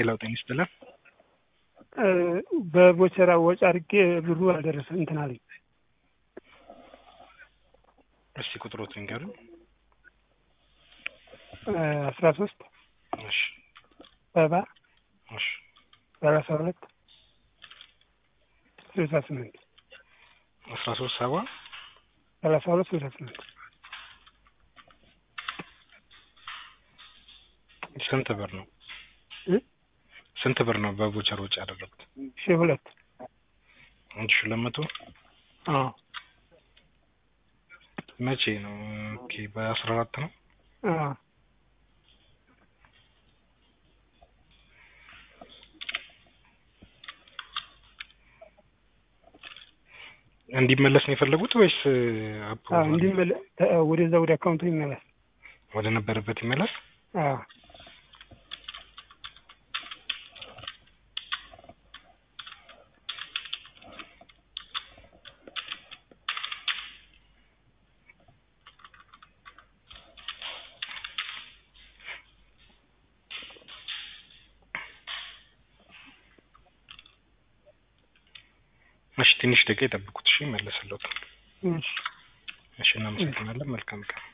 ሌላው ጤና ይስጥልን። በቦቸራ ወጪ አድርጌ ብሩ አልደረሰ እንትን አለኝ። እስቲ ቁጥሮት ንገሩኝ። አስራ ሶስት እሺ ሰባ እሺ ሰላሳ ሁለት ስልሳ ስምንት አስራ ሶስት ሰባ ሰላሳ ሁለት ስልሳ ስምንት ስንት ብር ነው? ስንት ብር ነው በቦቸር ወጪ ያደረጉት? ሺህ ሁለት አንድ ሺህ ሁለት መቶ አዎ መቼ ነው? ኦኬ በአስራ አራት ነው። አዎ እንዲመለስ ነው የፈለጉት ወይስ አዎ እንዲመለ ወደዛ ወደ አካውንቱ ይመለስ። ወደ ነበረበት ይመለስ? አዎ እሺ ትንሽ ደቂቃ ይጠብቁት። እሺ ይመለስልዎት። እሺ እሺ እናመሰግናለን። መልካም ቀን